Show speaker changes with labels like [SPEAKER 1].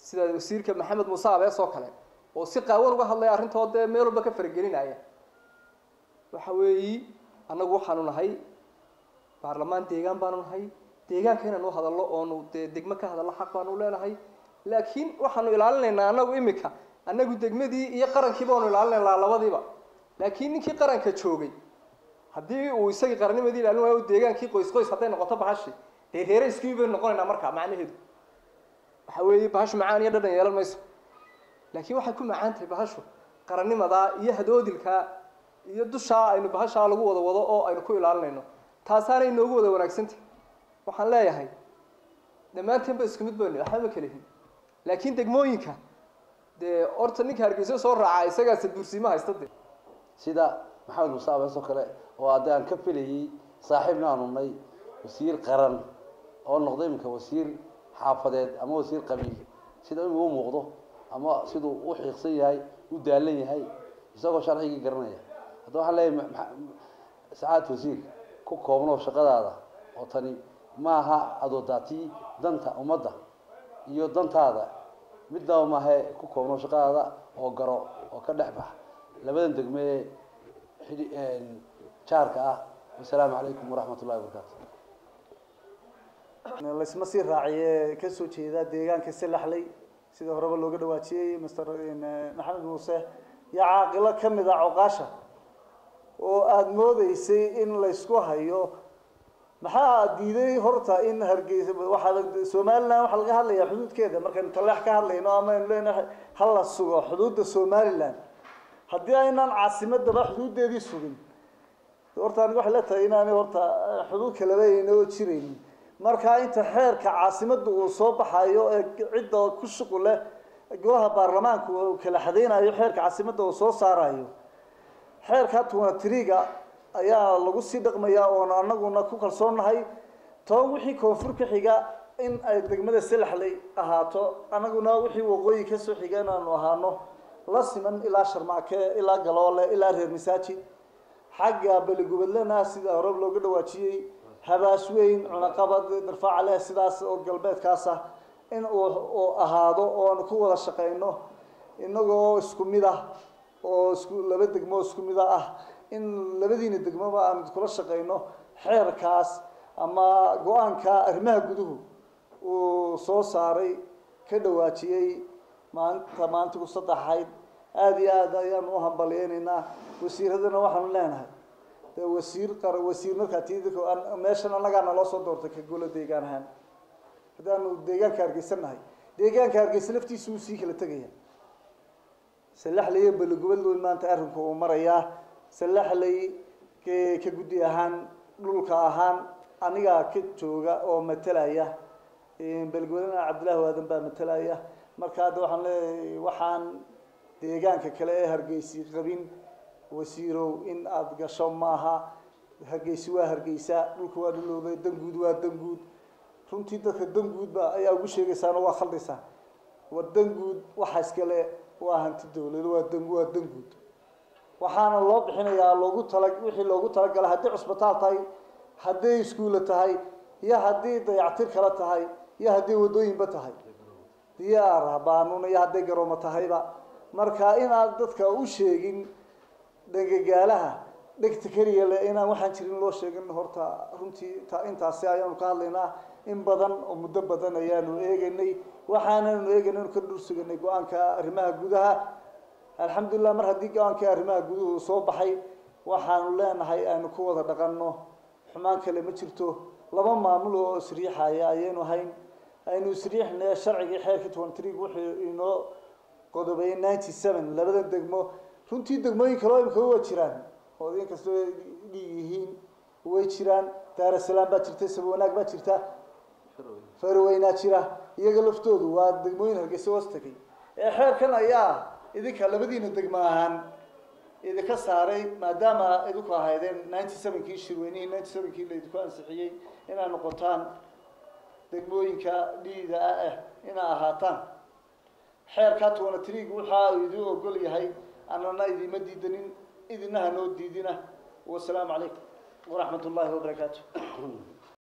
[SPEAKER 1] sida wasiirka maxamed muuse abees oo kale oo si qaawan uga hadlaya arrintoo dee meel walba ka faragelinaya waxa weeyi annagu waxaanu nahay baarlamaan deegaan baanu nahay deegaanka inaanu hadallo oonu dee degmo ka hadallo xaq baanu leenahay laakiin waxaanu ilaalinaynaa annagu imika annagu degmadii iyo qarankii baanu ilaalinaynaa labadiiba laakiin ninkii qaranka joogay haddii uu isagii qarannimadii ilaalin waayo deegaankii qoys qoys hadday noqoto bahashi dee reere iskimi baynu noqonaynaa markaa macnaheedu waxa weeye bahashu macaan iyo dhadhan yeelan mayso laakiin waxay ku macaan tahay bahashu qarannimadaa iyo hadoodilkaa iyo dushaa aynu bahashaa lagu wada wado oo aynu ku ilaalinayno taasaanay inoogu wada wanaagsantahy waxaan leeyahay dhammaanteen ba isku mid baynu waxba ma kelihin laakiin degmooyinka dee horta ninka hargeysa soo raaca isagaa sadbuursiima haysta de
[SPEAKER 2] sida maxamed muuse abees oo kale oo haddii aan ka filayay saaxiibna aanu nay wasiir qaran oo noqday iminka wasiir xaafadeed ama wasiir qabiil sida inuu u muuqdo ama siduu u xiiqsan yahay u daalan yahay isagoo sharcigii garanaya hadda waxaan leeyahay sacaad wasiir ku koobnoo shaqadaada oo tani maaha adoodatii danta ummadda iyo dantaada midnaba maahe ku koobnoo shaqadaada oo garo oo ka dhex bax labadan degme ee xidhi jaarka ah wasalaamu calaykum waraxmat ullahi wabarakaatu
[SPEAKER 3] laysma sii raaciye ka soo jeeda deegaanka silaxley sida horeba looga dhawaajiyey master maxamed muuse iyo caaqilo ka mid a coqaasha oo aada moodeysay in laysku hayo maxaa diiday horta in hargeysa waxaa somaliland waxaa laga hadlayaa xuduudkeeda markaynu taleex ka hadlayno ama aynu leenahay hala sugo xuduudda somaliland haddii aynaan caasimadaba xuduuddeedii sugin horta aniga waxay la tahay inaanay horta xuduud kaleba aynoo jiraynin markaa inta xeerka caasimadda uu soo baxayo ee cidda ku shuqul leh golaha baarlamaanka uu kala xadeynayo xeerka caasimadda uu soo saarayo xeerka tunatriga ayaa lagu sii dhaqmayaa oon anaguna ku kalsoonnahay toban wixii koonfur ka xiga in ay degmada silaxley ahaato anaguna wixii waqooyi kasoo xiga inaanu ahaano la siman ilaa sharmaake ilaa galoole ilaa reer masaajid xagga beligubadlena sida hore looga dhawaajiyey habaash weyn cunaqabad darfaaca leh sidaas oo galbeedkaas ah in uu uu ahaado oonu ku wada shaqeyno inagoo isku mid ah oo isku laba degmo isku mida ah in labadiina degmoba aan kula shaqeyno xeerkaas ama go-aanka arrimaha guduhu uu soo saaray ka dhawaajiyey maalinta maalinta ku saddexayd aada iyo aad ayaan u hambaliyeynaynaa wasiiradana waxaanu leenahay de wasiir qara wasiir markaa ti meeshan annagaa naloo soo doortay ka golo deegaan ahaan haddaanu deegaanka hargeysanahay deegaanka hargeysa laftiisa uu sii kala tegaya salaxley iyo beligubadlow maanta arrinku uu marayaa salaxley ka guddi ahaan dhulka ahaan anigaa ka jooga oo matalaya beligubadlena cabdillahi waadan baa matalaya marka hadda waxaan leeyahay waxaan deegaanka kale ee hargeysi qabin wasiirow in aada gasho maaha hargeysi waa hargeysa dhulka waa dhulowda danguud waa danguud runtii dadka danguudba ayaa ugu sheegaysaano waa khaldaysaa war danguud waxa iskale waa hanti dawlad waa dan waa danguud waxaana loo bixinayaa loogu tala wixii loogu talagala hadday cusbitaal tahay hadday iskuulla tahay iyo haddii dayactir kale tahay iyo hadday waddooyinba tahay diyaar baanuna iyo hadday garoomo tahayba marka inaad dadka u sheegin dhangagaalaha dhegta keliya le inaan waxaan jirin loo sheegin horta runtii ta intaasi ayaanu ka hadlaynaa in badan oo muddo badan ayaanu eegaynay waxaananu eegaynay ka dhur suganay go-aanka arrimaha gudaha alxamdulilah mar haddii go-aankii arrimaha guduhu soo baxay waxaanu leenahay aanu ku wada dhaqanno xumaan kale ma jirto laba maamul oo isriixaya ayaynu hayn aynu isriixne sharcigii xeerka twenty-three wuxuu inoo qodobeeyey ninety seven labada degmo runtii degmooyin kaleo imika waa jiraan oo inkastoo dhig yihiin way jiraan daarasalaam baa jirta sabwanaag baa jirta farweynaa jira iyaga laftoodu waa degmooyin hargeysa hoos tegay ee xeerkan ayaa idinka labadiina degmo ahaan idinka saaray maadaama idinku ahaydeen ninety sevenkii shirweynihii ninety sevenkii laydinku ansixiyey inaad noqotaan degmooyinka dhiida ah eh inaa ahaataan xeerka twenty three waxa uu idin ogol yahay annana idima diidanin idina hanoo diidina wasalaamu calaykum waraxmat ullaahi wabarakaatu